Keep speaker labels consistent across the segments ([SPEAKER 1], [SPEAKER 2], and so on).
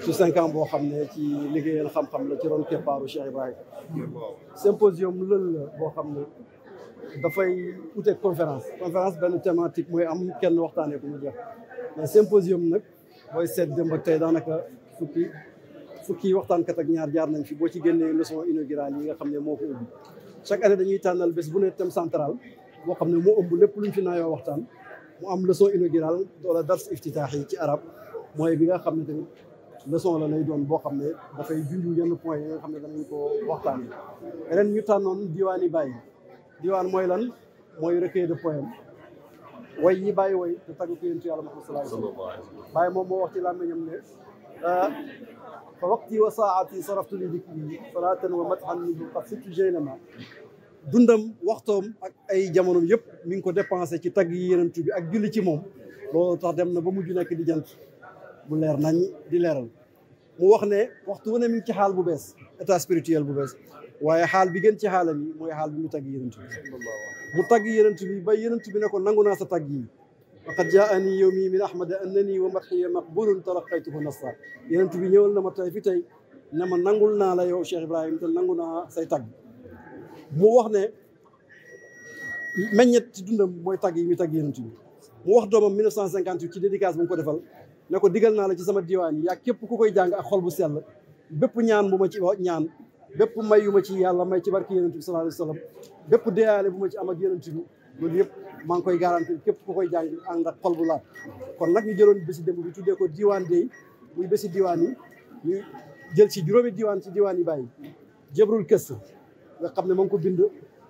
[SPEAKER 1] su cinq ans boo xam ne ci liggéeyal xam-xam la ci ron keppaaru Cheikh Ibrahima symposium lël la boo xam ne dafay uteeg conférence conférence benn thématique mooy am kenn waxtaanee ko mu jeex mais symposium nag booy seet démb ak tey daanaka fukki fukki waxtaankat ak ñaar jaar nañ fi boo ci génnee leçon inaugurale yi nga xam ne moo ko ubbi chaque année dañuy tànnal bés bu ne thème central boo xam ne moo ëmb lépp luñ fi naayoo waxtaan mu am leçon inaugurale wala dars iftitaax yi ci arab mooy bi nga xam ne tamit leçon la lay doon boo xam ne dafay junj yenn point yi nga xam ne danañ ko waxtaan ren ñu tànnoon diwaani bàyyi diwaan mooy lan mooy recueil de poème way yi bàyyi way te tagg ko yonentu yàlla Muhammad sallallahu alayhi wa sallam bàyyi moom moo wax ci làmmiñam ne fa waqti wa saati saraftu li dikri salaatan wa mathan minhu qad sittu jaynama dundam waxtoom ak ay jamonom yëpp mi ngi ko dépensé ci tagg yi yenentu bi ak julli ci moom loolu tax dem na ba mujj nekk di jant bu leer nañ di leeral mu wax ne waxtu wu ne mi ngi ci xaal bu bees état spirituel bu bees waaye xaal bi gën ci xaalam yi mooy xaal bi mu tagg yenentu bi mu tagg yenentu bi ba yenentu bi ne ko nangu naa sa tagg yi faqad jaani yowmi min ahmada annani wa madxiya maqbulun talaqaytuhu nasra yenentu bi ñëwal na ma tey fi tey ne ma nangul naa la yow Cheikh Ibrahim te nangu naa say tagg mu wax ne meññet ci dundam mooy tagg yi muy tagg yenentu bi mu wax doomam 1958 ci dédicace bu mu ko defal ne ko digal naa la ci sama diwaan yi yaa képp ku koy jàng ak xol bu sell bépp ñaan bu ma ci ñaan bépp may yu ma ci yàlla may ci barki yenentu bi sallallahu alayhi wa sallam bépp deyaale bu ma ci am ak yenentu bi loolu yëpp maa ngi koy garanti képp ku koy jàng ànd ak xol bu laat kon nag ñu jëloon bési démb bi tuddee ko diwaan day muy bési diwaan yi ñu jël ci juróomi diwaan ci diwaan yi bàyyi jëbrul kës nga xam ne moo ngi ko bind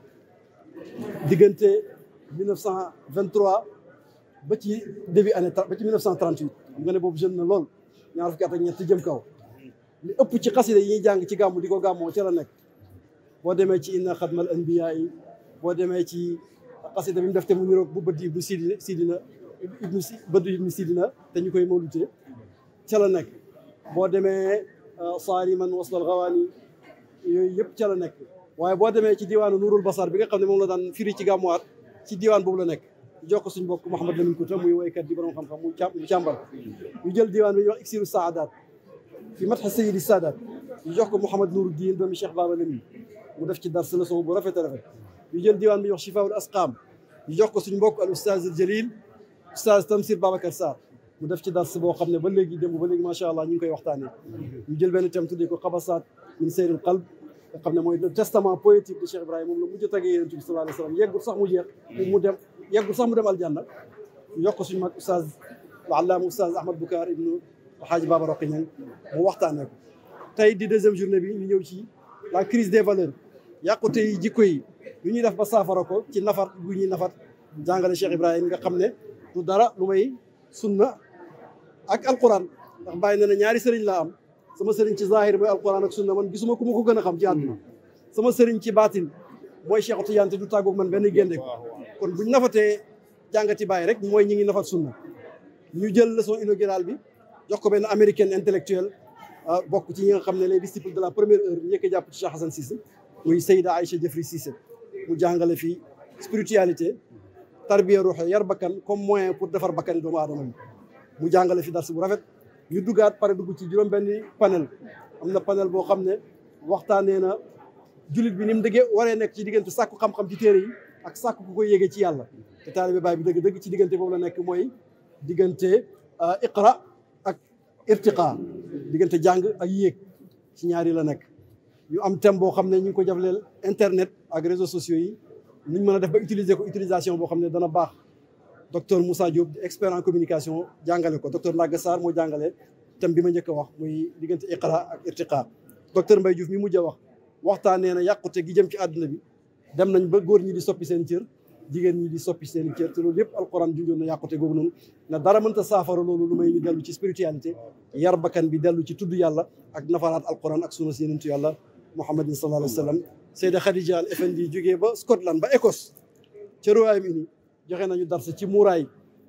[SPEAKER 1] diggante 1923 ba ci début année ba ci 1938 xam nga ne boobu jeune na lool ñaar fukki at ak ñett jëm kaw li ëpp ci xasida yi ñuy jàng ci gàmmu di ko gàmmoo ca la nekk boo demee ci inna xadmal anbiya yi boo demee ci xasida bi mu def te mu niroog bu bëdd ibnu sidina sidina ibnu si bëdd ibnu sidina te ñu koy mawlutee ca la nekk boo demee saariman waslal gawaani yooyu yëpp ca la nekk waaye boo demee ci diwaanu Nuurul Basar bi nga xam ne moom la daan firi ci gàmmuwaat ci diwaan boobu la nekk jox ko suñu mbokk Mouhamed Lamine Kouta muy woykat di borom xam-xam mu mu càmbar ñu jël diwaan bi ñuy wax iksiru saadaat fi matxa sayidi saadaat ñu jox ko Mouhamed Nouruddin doomi Cheikh Baba Lamine mu def ci dar sa leçon bu rafet a rafet ñu jël diwaan bi ñuy wax chifaul asqaam ñu jox ko suñu mbokk al oustaz al jalil oustaz Tamsir Babacar Sarr mu def ci dars boo xam ne ba léegi démb ba léegi macha allah ñu ngi koy waxtaanee ñu jël benn thème tuddee ko xabasaat min seyril qalb nga xam ne mooy le testament poétique de Cheikh Ibrahima moom la mujj a tagee yonent bi sallallahu alayhi wa sallam yeggul sax mu jeex mu dem yeggul sax mu dem aljanna ñu yokk ko suñu mag oustaz allaama oustaz Ahmad Boucar ibnu Alhaaji Baba Roqi Ñang mu waxtaanee ko tey di deuxième journée bi ñu ñëw ci la crise des valeurs yàqute yi jikko yi lu ñuy def ba saafara ko ci nafar gu ñuy nafar jàngale Cheikh Ibrahima nga xam ne du dara lu may sunna ak alquran ndax bàyyi na ne ñaari sëriñ laa am sama sëriñ ci zahir mooy alquran ak sunna man gisuma ku ma ko gën a xam ci àdduna sama sëriñ ci baatin mooy Cheikh Tidiane te du tàggoog man benn génde ko kon buñ nafatee jàngati bàyyi rek mooy ñi ngi nafat sunna ñu jël leçon inaugurale bi jox ko benn américaine intellectuelle bokk ci ñi nga xam ne les disciples de la première heure njëkk a jàpp ci Cheikh Hassan Cissé muy Seyda Aïcha Jeffrey Cissé mu jàngale fii spiritualité tarbiya ruuxe yar bakkan comme moyen pour defar bakkani doomu aadama yi mu jàngale fi dars bu rafet ñu duggaat pare dugg ci juróom benni panel am na panel boo xam ne waxtaanee na jullit bi ni mu dëggee waree nekk ci diggante sàkku xam-xam ci téere yi ak sàkku ku koy yéegee ci yàlla te taalibe baay bi dëgg-dëgg ci diggante boobu la nekk mooy diggante iqra ak irtiqa diggante jàng ak yéeg ci ñaari la nekk ñu am thème boo xam ne ñu ngi ko jafleel internet ak réseaux sociaux yi nuñ mën a def ba utiliser ko utilisation boo xam ne dana baax docteur Moussa Diop expert en communication jàngale ko docteur Ndaga Sarr moo jàngale thème bi ma njëkk a wax muy diggante iqra ak irtiqa docteur Mbaye Diouf mi mujj a wax waxtaanee na yàqute gi jëm ci àdduna bi dem nañ ba góor ñi di soppi seen cër jigéen ñi di soppi seen cër te loolu yëpp alquran junjoon na yàqute googu noonu na dara mënta saafara loolu lu may ñu dellu ci spiritualité yar bakkan bi dellu ci tudd yàlla ak nafaraat alquran ak sunna si yenentu yàlla muhammadin sallallahu alayhi wa sallam Seyda Khadija al Effendi jógee ba Scotland ba Écosse ca Royaume-Uni joxe nañu darsa ci muuraay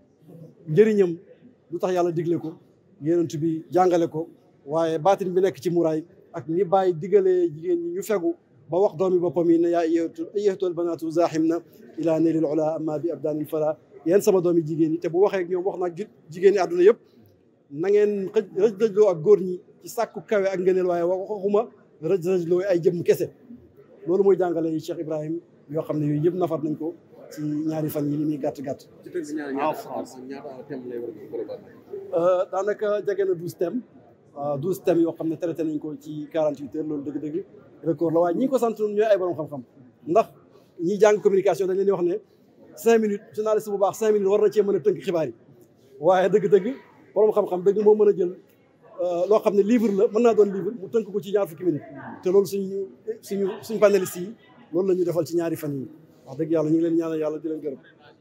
[SPEAKER 1] njëriñam lu tax yàlla digle ko yenentu bi jàngale ko waaye baatin bi nekk ci muuraay ak ni bàyyi digalee jigéen ñi ñu fegu ba wax doomi boppam yi ne yaa ayyatuhal banaatu zaaxim na ila neelil ula amma bi abdaanil fala yéen sama doomi jigéen ñi te bu waxee ak ñoom wax naag jigéen ñi àdduna yëpp na ngeen xëj rëj rëjloo ak góor ñi ci sàkku kawe ak ngëneel waaye waxuma rëj rëj looy ay jëmm kese loolu mooy jàngale yi Cheikh Ibrahim yoo xam ne yooyu yëpp nafar nañ ko ci ñaari fan yi li muy gàtt gàtt
[SPEAKER 2] ci tënk ñaar
[SPEAKER 3] En
[SPEAKER 2] ñaata
[SPEAKER 3] France.
[SPEAKER 2] ñaata thème lay war a préparer.
[SPEAKER 1] daanaka jege na douze thèmes douze thèmes yoo xam ne traité nañ ko ci quarante huit heures loolu dëgg-dëgg record la waaye ñi ko sant ñooy ay borom xam-xam ndax ñi jàng communication dañ leen di wax ne cinq minutes journaliste bu baax cinq minutes war na cee mën a tënk xibaar yi waaye dëgg-dëgg borom xam-xam dëgg moo mën a jël loo xam ne livre la mën naa doon livre mu tënk ko ci ñaar fukki minutes te loolu suñu suñu suñu panélistes yi loolu la ñu defal ci ñaari fan yi wax dëgg yàlla ñu ngi leen ñaanal yàlla di leen gërëm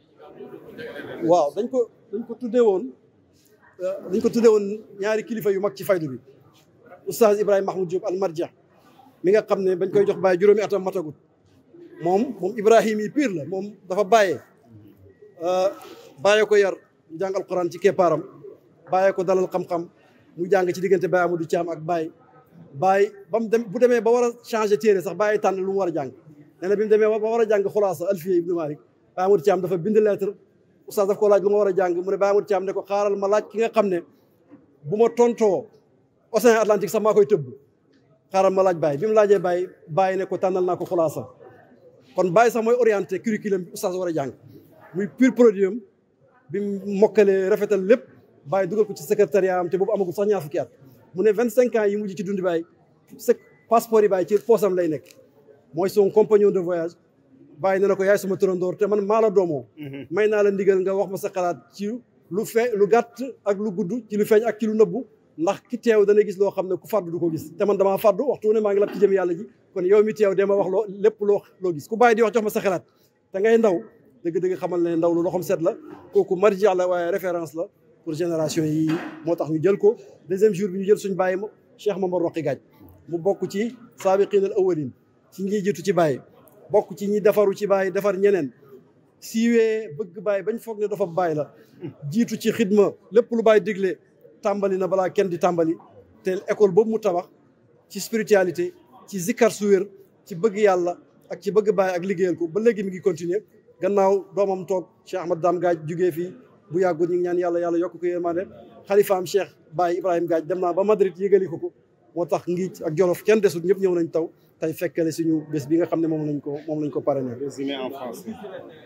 [SPEAKER 1] waaw dañ ko dañ ko tuddee woon dañ ko tuddee woon ñaari kilifa yu mag ci faydu bi oustaz Ibrahima Mahmoud Diop al marja mi nga xam ne bañ koy jox bàyyi juróomi atam matagut moom moom Ibrahima yi pire la moom dafa bàyyee bàyyee ko yar mu jàng alquran ci keppaaram bàyyee ko dalal xam-xam mu jàng ci diggante Baye Amadou Thiam ak Baye Baye ba mu dem bu demee ba war a changé téere sax Baye tànn lu mu war a jàng nee na bi mu demee ba war a jàng xulaasa alfiya ibnu Malik Baye Amadou Thiam dafa bind lettre oustaz daf ko laaj lu ma war a jàng mu ne Baye Amadou Thiam ne ko xaaral ma laaj ki nga xam ne bu ma tontoo océan Atlantique sax maa koy tëbb xaaral ma laaj Baye bi mu laajee Baye Baye ne ko tànnal naa ko xulaasa kon Baye sax mooy orienté curriculum bi oustaz war a jàng muy pur produit am bi mu mokkalee rafetal lépp Baye dugal ko ci secrétariat am te boobu amagul sax ñaar fukki at mu ne vingt cinq ans yi mujj ci dund Baye sa passeport yi Baye ci poosam lay nekk mooy son compagnon de voyage Baye ne na ko yaay suma turandoor te man maa la doomoo may naa la ndigal nga wax ma sa xalaat ci lu fe lu gàtt ak lu gudd ci lu feeñ ak ci lu nëbbu ndax ki teew dana gis loo xam ne ku fàddu du ko gis te man damaa fàddu waxtu ne maa ngi lab ci jëm yàlla ji kon yow mi teew dama wax loo lépp loo loo gis ku Baye di wax jox ma sa xalaat te ngay ndaw dëgg-dëgg xamal ne ndaw lu loxom set la kooku marji la waaye référence la pour génération yi moo tax ñu jël ko deuxième jour bi ñu jël suñ bàyyi ma Cheikh Mamar Roqi Gaaj mu bokk ci saabiqiin al awwalin ci ñi jiitu ci bàyyi bokk ci ñi defaru ci bàyyi defar ñeneen siiwee bëgg bàyyi bañ foog ne dafa bàyyi la jiitu ci xidma lépp lu bàyyi digle tàmbali na balaa kenn di tàmbali te école boobu mu tabax ci spiritualité ci zikkar su wér ci bëgg yàlla ak ci bëgg bàyyi ak liggéeyal ko ba léegi mi ngi continuer gannaaw doomam toog Cheikh Ahmad Dam Gaaj jugee fii bu yàggul ñu ngi ñaan yàlla yàlla yokk ko yërmande xalifaam Cheikh Baye Ibrahima Gaaj dem naa ba Madrid yëgali ko ko moo tax ngiic ak Jolof kenn desut ñëpp ñëw nañ taw tey fekkale suñu bés bi nga xam ne moom lañ ko moom lañ ko parrainé.
[SPEAKER 3] Résumé en français.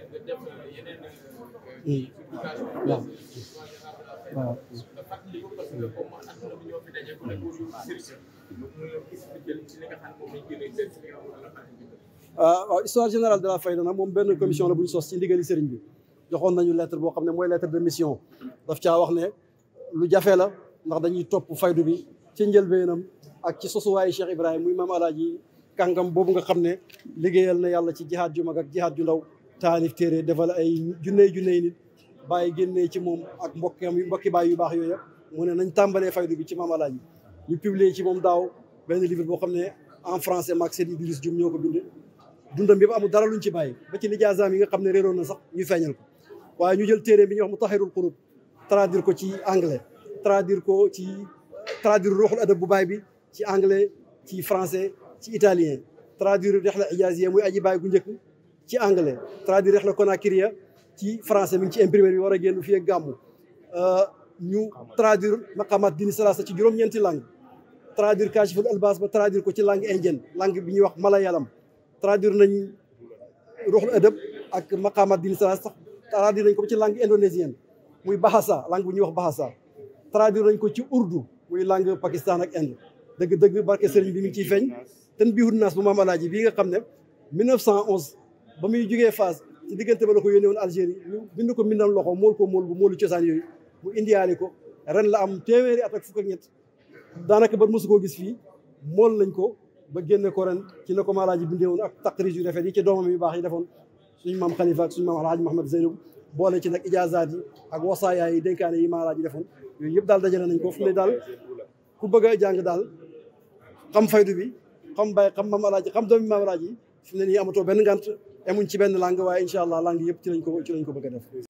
[SPEAKER 1] waaw waaw. waaw histoire générale de la Fayda nag moom benn commission la bu ñu sos ci ndigali sëriñ bi joxoon nañu lettre boo xam ne mooy lettre de mission daf caa wax ne lu jafe la ndax dañuy topp faydu bi ci njëlbeenam ak ci sosuwaayu Cheikh Ibrahima muy maam alaaji kàngam boobu nga xam ne liggéeyal na yàlla ci jihaad ju mag ak jihaad ju ndaw taalif téere defal ay junney junney nit bàyyi génnee ci moom ak mbokkam mbokki baay yu baax yooyu yëpp mu ne nañ tàmbalee faydu bi ci maam alaaji ñu publier ci moom daaw benn livre boo xam ne en français maag Seydi Idriss Dioum ñoo ko bind dundam bi ba amul dara luñ ci bàyyi ba ci lijaasaam yi nga xam ne réeroon na sax ñu feeñal ko waaye ñu jël téere bi ñuy wax mu taxirul xurub traduire ko ci anglais traduire ko ci traduire ruuxul adab bu baay bi ci anglais ci français ci italien traduire rexla ijaaziya muy aji baay gu njëkk ci anglais traduire rexla konakriya ci français mi ngi ci imprimerie bi war a génn fii ak gàmmu ñu traduire maqamat dini salasa ci juróom-ñeenti langue traduire kashiful albas ba traduire ko ci langue indienne langue bi ñuy wax malayalam traduire nañ ruuxul adab ak maqamat dini salasa sax traduire nañ ko ci langue indonésienne muy bahasa langue bu ñuy wax bahasa traduire nañ ko ci urdu muy langue Pakistan ak Inde dëgg-dëgg barke sëriñ bi mi ngi ciy feeñ ten biixul naas bu maam alaaji bii nga xam ne 1911 ba muy jugee Fass ci diggante ba la ko yónnee woon Algérie ñu bind ko mbindam loxo mool ko mool bu moolu cosaan yooyu mu indiyaale ko ren la am téeméeri at ak fukk ak ñett daanaka ba mosu koo gis fii mool nañ ko ba génne ko ren ci na ko maam alaaji bindee woon ak taqrij yu rafet yi ci doomam yu baax yi defoon suñu maam Khalifa ak suñu maam alaaji Mahamad Zeynab boole ci nag ijaazaat yi ak wasaayaa yi dénkaane yi maam alaaji defoon yooyu yëpp daal dajale nañ ko fu ne daal ku bëgg a jàng daal xam faydu bi xam bay xam maam alaaji xam doomi maam alaaji fi mu ne nii amatoo benn ngant emuñ ci benn langue waaye incha allah langue yëpp ci lañ ko ci lañ ko bëgg a def